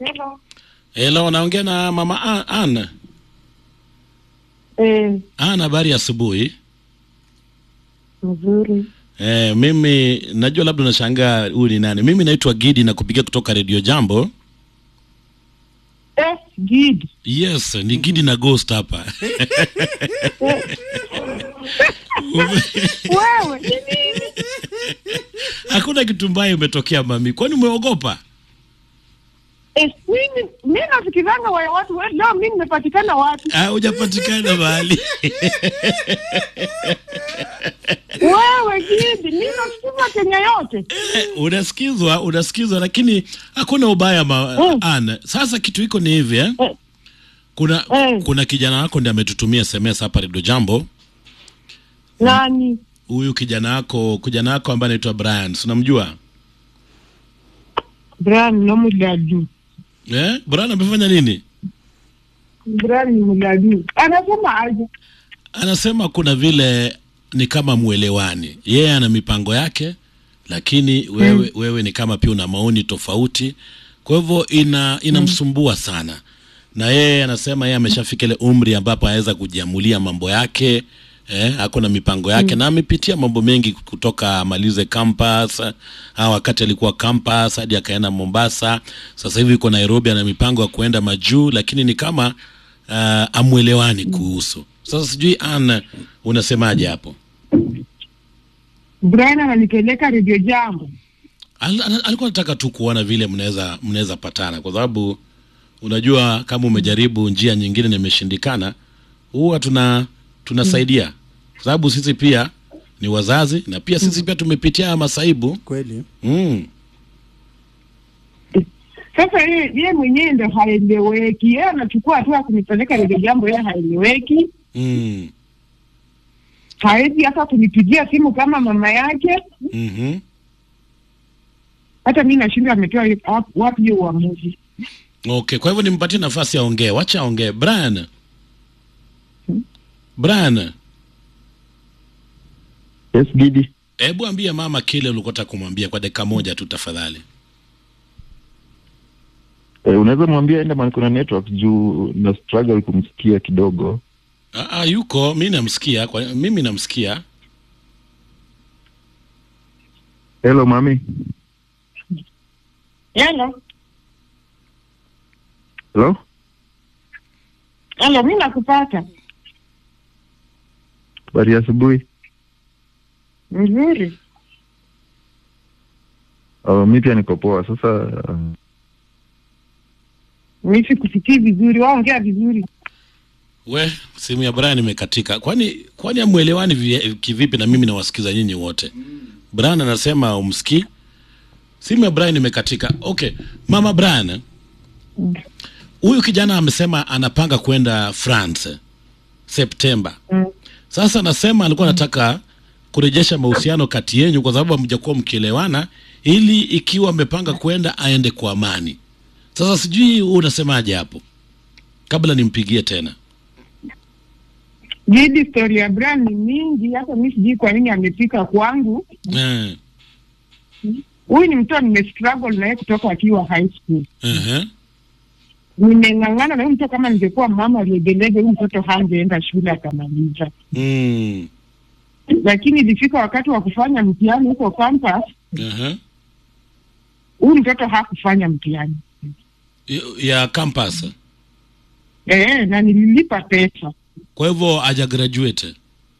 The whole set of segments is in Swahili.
Hello. Hello, naongea na mama A- Ann. Eh, Ann, habari ya asubuhi. mzuri. Eh, mimi najua labda unashangaa huyu ni nani. Mimi naitwa Gidi na kupigia kutoka Radio Jambo. Eh, Gid. Yes, ni Gidi na Ghost hapa. Wewe ni nini? Hakuna kitu mbaya imetokea mami. Kwani umeogopa? Eh, mimi mimi nafikiranga wa watu we, leo mimi nimepatikana wapi? Ah, hujapatikana mahali. Wewe Gid, mimi nafikiri Kenya yote. Eh, unasikizwa, unasikizwa lakini hakuna ubaya ma, Mm. Ann. Sasa kitu iko ni hivi eh? Eh. Kuna Mm. kuna kijana wako ndiye ametutumia SMS hapa Radio Jambo. Nani? Huyu kijana wako, kijana wako ambaye anaitwa Brian, si unamjua? Brian no muladu. Eh? Brian amefanya nini? Brian ni muladu. Anasema aje? Anasema kuna vile ni kama mwelewani. Yeye ana mipango yake lakini wewe wewe ni kama pia una maoni tofauti. Kwa hivyo ina inamsumbua sana. Na yeye anasema yeye ameshafika ile umri ambapo anaweza kujiamulia mambo yake. Eh, ako na mipango yake na amepitia mambo mengi kutoka amalize campus ah, wakati alikuwa campus hadi akaenda Mombasa. Sasa hivi yuko Nairobi, ana mipango ya kuenda majuu, lakini ni kama uh, amwelewani kuhusu. Sasa sijui Ann, unasemaje hapo? Brian ananipeleka Radio Jambo. Al, al, alikuwa anataka tu kuona vile mnaweza mnaweza patana, kwa sababu unajua kama umejaribu njia nyingine na imeshindikana, huwa tuna tunasaidia, kwa sababu sisi pia ni wazazi na pia sisi pia tumepitia haya masaibu kweli mm. Sasa yeye yeye mwenyewe ndo haeleweki. Yeye anachukua hatua ya kunipeleka Radio Jambo, yeye haeleweki. Mm. Hawezi hata kunipigia simu kama mama yake. Mm-hmm. Hata mimi nashinda ametoa wapi- wapi hiyo uamuzi. Okay, kwa hivyo nimpatie nafasi aongee, wacha aongee. Brian, Brian, Yes, Gidi. hebu ambie mama kile ulikotaka kumwambia kwa dakika moja tu tafadhali. Eh, unaweza mwambia enda mahali kuna network juu na struggle kumsikia kidogo. Aa, yuko mi namsikia kwa, mimi namsikia Hello mami. Hello. Hello? Hello, mimi nakupata. Habari ya asubuhi. Mzuri. Uh, mi pia niko poa. Sasa uh, Mimi sikusikii vizuri, waongea vizuri. we simu ya Brian imekatika. Kwani kwani amwelewani vi- kivipi na mimi nawasikiza nyinyi wote? Brian anasema umsikii, simu ya Brian imekatika. Okay, mama Brian, huyu kijana amesema anapanga kwenda France Septemba. Mm. Sasa anasema alikuwa anataka kurejesha mahusiano kati yenyu kwa sababu hamjakuwa mkielewana, ili ikiwa amepanga kwenda aende kwa amani. Sasa sijui wewe unasemaje hapo, kabla nimpigie tena. Jidi story ya Brian ni mingi, hata mimi sijui kwa nini amefika kwangu. Eh, Huyu ni mtoto nimestruggle naye kutoka akiwa high school. ehe, Nimeng'ang'ana na huyu mtoto, kama ningekuwa mama legelege, huyu mtoto hangeenda shule akamaliza. mm, Lakini ilifika wakati wa kufanya mtihani huko campus, ehe. huyu mtoto hakufanya mtihani. Y- ya campus. Eh, na nililipa pesa. Kwa hivyo haja graduate.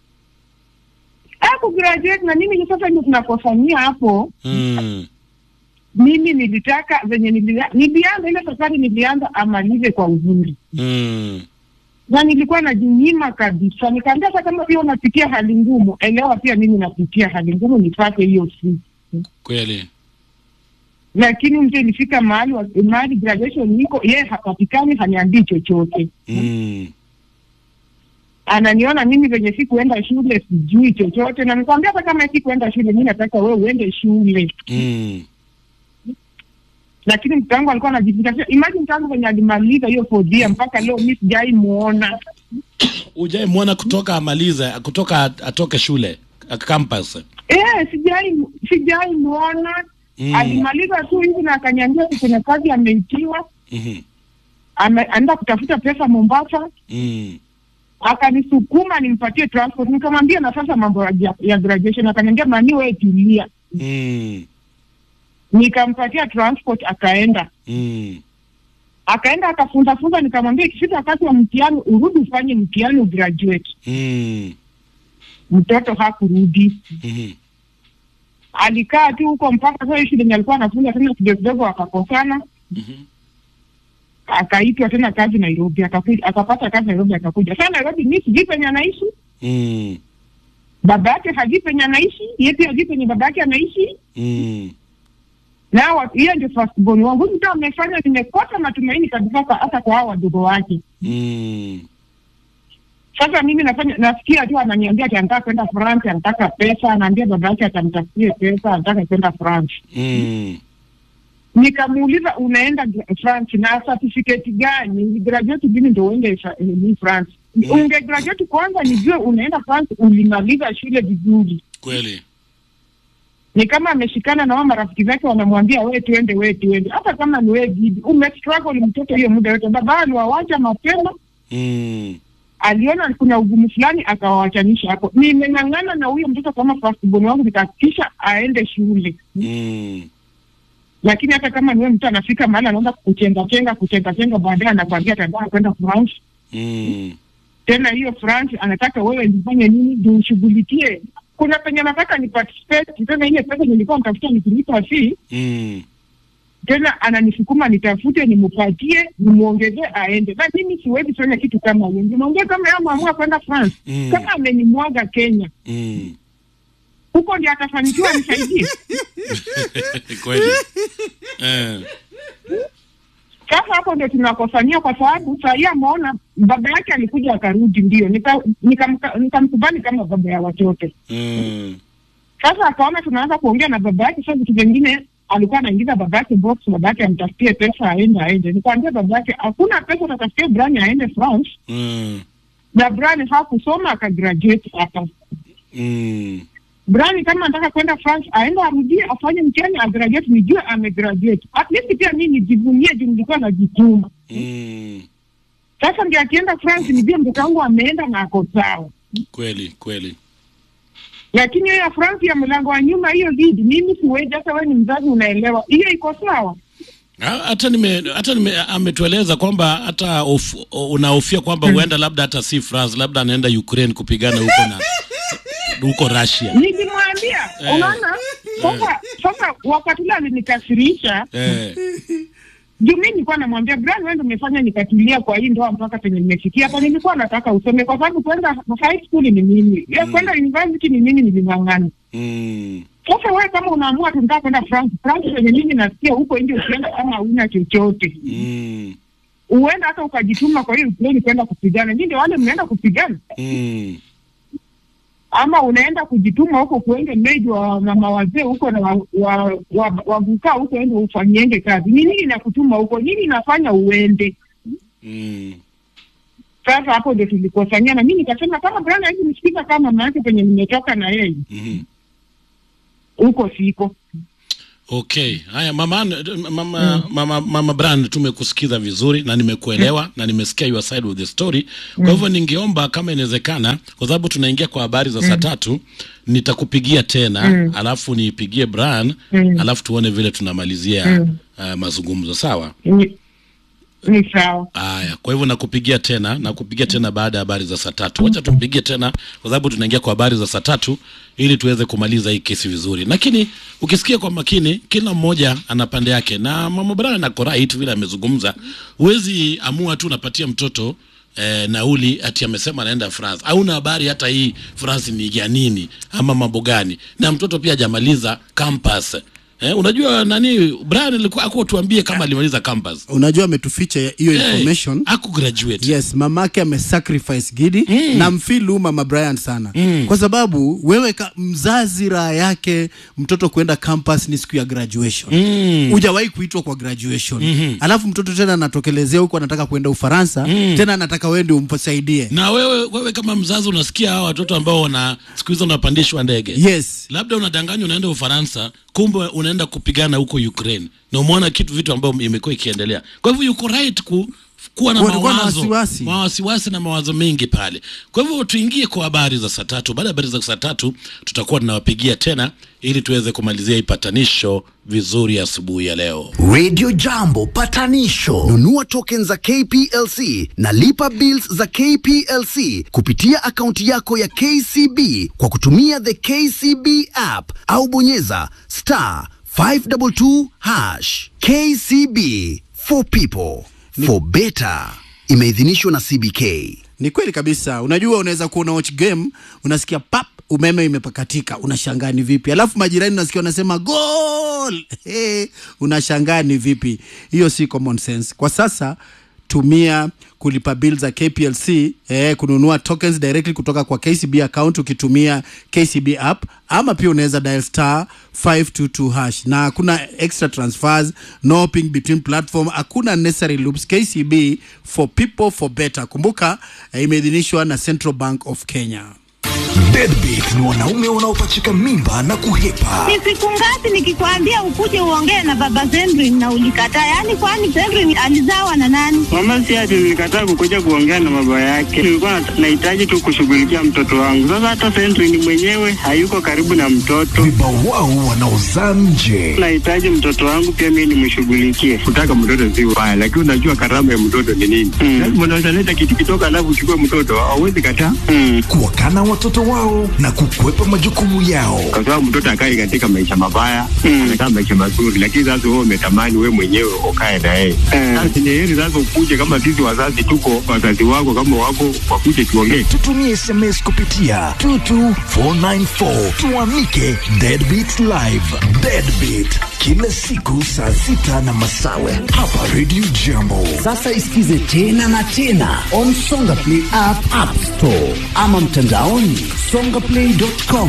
Haku graduate na mimi sasa ndio tunakofanyia hapo. Mm, Mimi nilitaka venye nilia- nilianza ile safari, nilianza amalize kwa uzuri, mm, na nilikuwa najinyima kabisa. Nikaambia hata kama pia unapitia hali ngumu, elewa pia mimi napitia hali ngumu, nipate hiyo siku. kweli. Lakini mtu ilifika mahali wa- mahali graduation niko yeye hapatikani, haniambii chochote. Mm, Ananiona mimi venye sikuenda shule, sijui chochote, na nikamwambia hata kama sikuenda shule, mimi nataka wewe uende shule. mm, lakini mtoto wangu alikuwa anajifikiria. Imagine mtoto wangu venye alimaliza hiyo fourth year mpaka leo mi sijai muona. ujai mwona kutoka amalize, kutoka at- atoke shule a- campus. Eh, sijai sijai muona. Mm. Alimaliza tu hivi na akaniambia ati kuna kazi ameitiwa. Mhm. ame- anaenda kutafuta pesa Mombasa, Mm. akanisukuma nimpatie transport. Nikamwambia na sasa mambo ya, ya graduation, akaniambia mani, wewe tulia. Mm. Nikampatia transport, akaenda Mm. akaenda akafunza funza, nikamwambia ikifika wakati wa mtihani urudi ufanye mtihani ugraduate. Mm. Mtoto hakurudi, Mhm. alikaa tu huko mpaka sasa shule yenye alikuwa anafunza tena kidogo kidogo, wakakosana, Mhm. akaitwa tena kazi Nairobi, akakuja akapata kazi Nairobi, akakuja sasa Nairobi. Mi sijui penye anaishi, Mm. baba yake hajui penye anaishi, yeye pia hajui penye baba yake anaishi. Mm. na wa- hiyo ndio first born wangu. Huyu mtu amefanya nimekosa matumaini kabisa, kwa- hata kwa hao wadogo wake. Mm. Sasa mimi nafanya nasikia tu ananiambia ati anataka kwenda France, anataka pesa, anaambia baba yake atamtafutie pesa, anataka kwenda France. Mm. Nikamuuliza unaenda gra- France na certificate gani? Graduate gani ndio uende fa- eh, ni France? Mm. Unge graduate kwanza nijue unaenda France, ulimaliza shule vizuri. Kweli. Ni kama ameshikana na wao marafiki zake wanamwambia we tuende, we tuende. Hata kama ni we bibi, umestruggle mtoto hiyo muda yote, baba aliwawacha mapema Mm. aliona kuna ugumu fulani akawawachanisha hapo. Nimeng'ang'ana na huyo mtoto kama firstborn wangu, nikahakikisha aende shule, Mm. lakini hata kama niwe mtu anafika mahali anaanza kuchenga chenga kuchenga chenga, baadaye anakwambia atataka kwenda France. Mm. Tena hiyo France anataka wewe nifanye nini ndio ushughulikie. Kuna penye nataka ni participate tena, ile pesa nilikuwa nitafuta nikilipa fee Mm. tena ananisukuma nitafute nimpatie nimwongezee aende, na mimi siwezi fanya kitu kama hiyo. Nimwongee kama yeye ameamua kwenda France, Mm. kama amenimwaga Kenya Mm. huko ndio atafanikiwa nisaidie. Kweli. Eh. Sasa hapo ndio tunakosania, kwa sababu saa hii ameona baba yake alikuja akarudi, ndio nikamkubali nika, nika nikamkubali kama baba ya watoto. Mm. Sasa akaona tunaanza kuongea na baba yake, sasa vitu vingine alikuwa anaingiza baba yake box, baba yake amtafutie pesa aende aende. Nikamwambia baba yake hakuna pesa, utatafutia Brian aende France, Mm. na Brian hakusoma akagraduate hapa. Mm. Brian kama anataka kwenda France aende arudie afanye mtihani agraduate, nijue amegraduate. At least pia mimi nijivunie juu nilikuwa najituma. Mm. Sasa ndio akienda France nijue mtoto wangu ameenda na ako sawa. Kweli, kweli. Lakini hiyo ya France ya mlango wa nyuma hiyo lead, mimi siwezi. Hata wewe ni mzazi unaelewa, hiyo iko sawa. Ha- hata nime hata nime ametueleza kwamba hata of, unahofia kwamba huenda labda hata si France labda anaenda Ukraine kupigana huko na huko Russia. Nilimwambia, Eh. unaona sasa. Sasa wakati ule alinikasirisha Eh. juu mi nilikuwa namwambia Brian, wewe ndio umefanya nikatulia kwa hii ndoa mpaka penye nimefikia hapa. Nilikuwa nataka usome, kwa sababu kwenda high school ni mimi, ya Mm. kwenda university ni mimi, niling'ang'ana. Mm. Sasa wewe kama unaamua tunataka kwenda France, France penye mimi nasikia huko nje, ukienda kama hauna chochote Mm. uenda hata ukajituma kwa hiyo pleni kwenda kupigana. Nyinyi ndio wale mnaenda kupigana, Mm. ama unaenda kujituma huko kuende meji wa mama wazee huko na wavukaa wa, wa, wavukaa huko ende ufanyienge kazi. Ni nini inakutuma huko? Nini inafanya uende? Mm. Sasa hapo ndio tulikosania, na mimi nikasema kama Brian hivi nisikiza kama mama yake penye nimetoka na yeye Mhm. huko siko. Okay. Haya mama mama mama, mama Brand tumekusikiza vizuri na nimekuelewa na nimesikia your side of the story. Kwa hivyo ningeomba kama inawezekana kwa sababu tunaingia kwa habari za saa tatu nitakupigia tena alafu niipigie Brian alafu tuone vile tunamalizia uh, mazungumzo sawa? Ni, ni sawa. Haya, kwa hivyo nakupigia tena, nakupigia tena baada ya habari za saa tatu. Wacha tumpigie tena, kwa sababu tunaingia kwa habari za saa tatu ili tuweze kumaliza hii kesi vizuri. Lakini ukisikia kwa makini, kila mmoja ana pande yake, na mama Brian ako right vile amezungumza. Huwezi amua tu unapatia mtoto eh, nauli ati amesema anaenda France, hauna habari hata hii France ni ya nini ama mambo gani, na mtoto pia hajamaliza campus. Eh, unajua nani Brian alikuwa akutuambie kama alimaliza campus. unajua ametuficha hiyo Hey, information aku graduate yes mamake amesacrifice gidi Mm. na mfilu mama brian sana Mm. kwa sababu wewe ka, mzazi raha yake mtoto kwenda campus ni siku ya graduation Mm. hujawahi kuitwa kwa graduation Mhm. alafu mtoto tena anatokelezea huko anataka kwenda ufaransa Mm. tena anataka wewe ndio umsaidie na wewe wewe kama mzazi unasikia hawa watoto ambao wana siku hizo wanapandishwa ndege yes labda unadanganywa unaenda ufaransa kumbe unaenda wanaenda kupigana huko Ukraine na umeona kitu vitu ambavyo imekuwa ikiendelea. Kwa hivyo yuko right ku kuwa na Kuwa- kuwa na mawazo wasiwasi. mawasiwasi na mawazo mengi pale. Kwa hivyo tuingie kwa habari za saa tatu. Baada ya habari za saa tatu tutakuwa tunawapigia tena ili tuweze kumalizia hii patanisho vizuri asubuhi ya leo. Radio Jambo patanisho. Nunua tokens za KPLC na lipa bills za KPLC kupitia akaunti yako ya KCB kwa kutumia the KCB app au bonyeza star 522 hash. KCB for people for better. Imeidhinishwa na CBK. Ni kweli kabisa. Unajua, unaweza kuwa una watch game, unasikia pap, umeme imepakatika, unashangaa ni vipi, alafu majirani unasikia wanasema goal, hey, unashangaa ni vipi. Hiyo si common sense. Kwa sasa tumia kulipa bill za KPLC eh, kununua tokens directly kutoka kwa KCB account ukitumia KCB app ama pia unaweza dial star 522 hash na hakuna extra transfers no hopping between platform hakuna necessary loops KCB for people for better kumbuka eh, imeidhinishwa na Central Bank of Kenya Deadbeat ni wanaume wanaopachika mimba na kuhepa. Ni siku ngapi nikikwambia ukuje uongee na baba Zendrin na ulikataa? Yaani kwani Zendrin alizawa na nani? Mama si ati nilikataa kukuja kuongea na baba yake, nilikuwa nat- nahitaji tu kushughulikia mtoto wangu. Sasa hata Sentry ni mwenyewe hayuko karibu na mtoto, Vibawao wanaozaa nje. nahitaji mtoto wangu pia mimi nimshughulikie. kutaka mtoto si ubaya, lakini unajua karama ya mtoto ni nini? Mm. Lazima unaweza leta kitu kidogo, alafu uchukue mtoto, hauwezi kataa, Mm. Kuwakana watoto wao na kukwepa majukumu yao. kwa sababu mtoto akai katika maisha mabaya, Mm. anakaa maisha mazuri, lakini sasa wewe umetamani wewe mwenyewe ukae na yeye. Mm. Sasa ni heri sasa ukuje, kama sisi wazazi tuko, wazazi wako kama wako, wakuje tuongee. Tutumie SMS kupitia 22494 tuamike Deadbeat Live. Deadbeat kila siku saa sita na masawe hapa Radio Jambo. Sasa isikize tena na tena on Songa Play app, app store ama mtandaoni songaplay.com.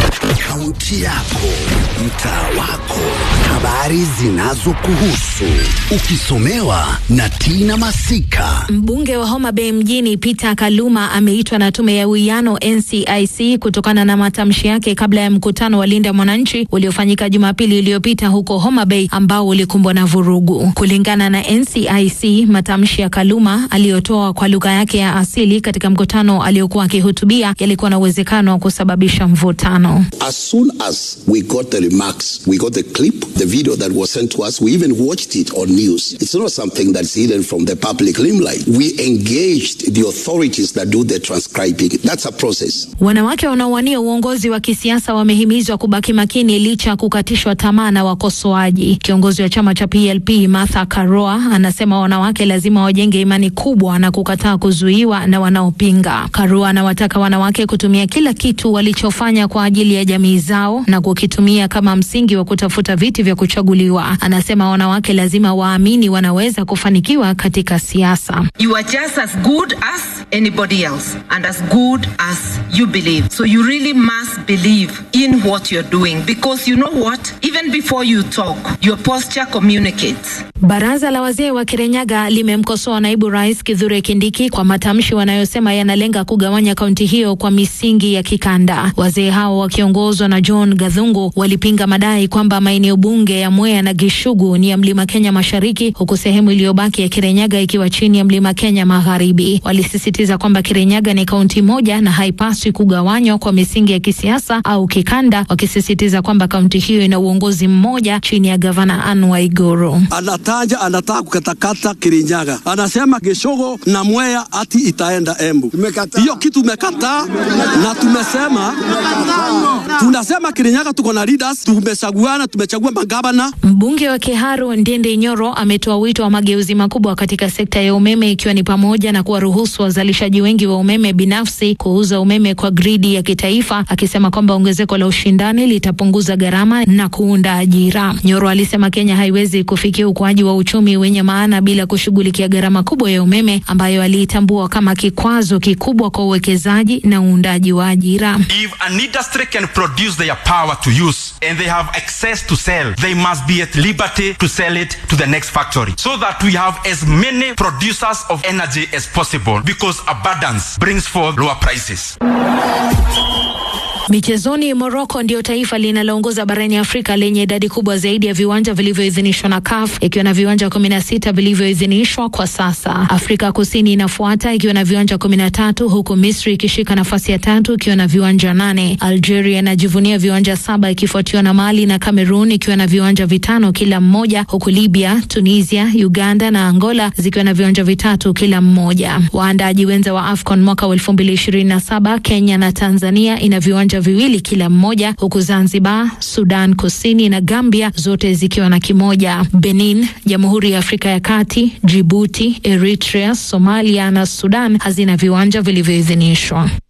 Kaunti yako, mtaa wako, habari zinazokuhusu, ukisomewa na Tina Masika. Mbunge wa Homa Bay mjini Peter Kaluma ameitwa na tume ya uwiano NCIC kutokana na matamshi yake kabla ya mkutano wa Linda Mwananchi uliofanyika Jumapili iliyopita huko Homa Bay ambao ulikumbwa na vurugu. Kulingana na NCIC, matamshi ya Kaluma aliyotoa kwa lugha yake ya asili katika mkutano aliokuwa akihutubia yalikuwa na uwezekano wa kusababisha mvutano. As soon as we got the remarks, we got the clip, the video that was sent to us, we even watched it on news. It's not something that's hidden from the public limelight. We engaged the authorities that do the transcribing. That's a process. Wanawake wanaowania uongozi wa kisiasa wamehimizwa kubaki makini licha ya kukatishwa tamaa na wakosoaji. Kiongozi wa chama cha PLP Martha Karua anasema wanawake lazima wajenge imani kubwa na kukataa kuzuiwa na wanaopinga. Karua anawataka wanawake kutumia kila kitu walichofanya kwa ajili ya jamii zao na kukitumia kama msingi wa kutafuta viti vya kuchaguliwa. Anasema wanawake lazima waamini wanaweza kufanikiwa katika siasa. You are just as good as anybody else and as good as you believe. So you really must believe in what you're doing because you know what? Even before you talk, your posture communicates. Baraza la wazee wa Kirinyaga limemkosoa naibu rais Kithure Kindiki kwa matamshi wanayosema yanalenga kugawanya kaunti hiyo kwa misingi ya kikanda. Wazee hao wakiongozwa na John Gathungu walipinga madai kwamba maeneo bunge ya Mwea na Gishugu ni ya Mlima Kenya Mashariki, huku sehemu iliyobaki ya Kirinyaga ikiwa chini ya Mlima Kenya Magharibi. Walisisitiza kwamba Kirinyaga ni kaunti moja na haipaswi kugawanywa kwa misingi ya kisiasa au kikanda, wakisisitiza kwamba kaunti hiyo ina uongozi mmoja chini ya gavana Anne Waiguru. anataja anataka kukatakata Kirinyaga, anasema Geshogo na Mwea ati itaenda Embu. Hiyo kitu tumekataa na tumesema, tunasema Kirinyaga tuko na leaders, tumechaguana, tumechagua magavana Mbunge wa Kiharu Ndindi Nyoro ametoa wito wa mageuzi makubwa katika sekta ya umeme ikiwa ni pamoja na kuwaruhusu wazalishaji wengi wa umeme binafsi kuuza umeme kwa gridi ya kitaifa, akisema kwamba ongezeko la ushindani litapunguza gharama na kuunda ajira. Nyoro alisema Kenya haiwezi kufikia ukuaji wa uchumi wenye maana bila kushughulikia gharama kubwa ya umeme ambayo aliitambua kama kikwazo kikubwa kwa uwekezaji na uundaji wa ajira. If an industry can produce their power to use and they have access to sell, they must be at liberty to sell it to the next factory so that we have as many producers of energy as possible because abundance brings forth lower prices. Michezoni, Morocco ndio taifa linaloongoza barani Afrika lenye idadi kubwa zaidi ya viwanja vilivyoidhinishwa na CAF ikiwa na viwanja kumi na sita vilivyoidhinishwa kwa sasa. Afrika Kusini inafuata ikiwa na viwanja kumi na tatu huku Misri ikishika nafasi ya tatu ikiwa na viwanja nane. Algeria inajivunia viwanja saba ikifuatiwa na Mali na Cameroon ikiwa na viwanja vitano kila mmoja, huku Libya, Tunisia, Uganda na Angola zikiwa na viwanja vitatu kila mmoja. Waandaaji wenza wa AFCON mwaka wa elfu mbili ishirini na saba Kenya na Tanzania ina viwanja viwili kila mmoja, huku Zanzibar, Sudan Kusini na Gambia zote zikiwa na kimoja. Benin, Jamhuri ya Afrika ya Kati, Djibouti, Eritrea, Somalia na Sudan hazina viwanja vilivyoidhinishwa.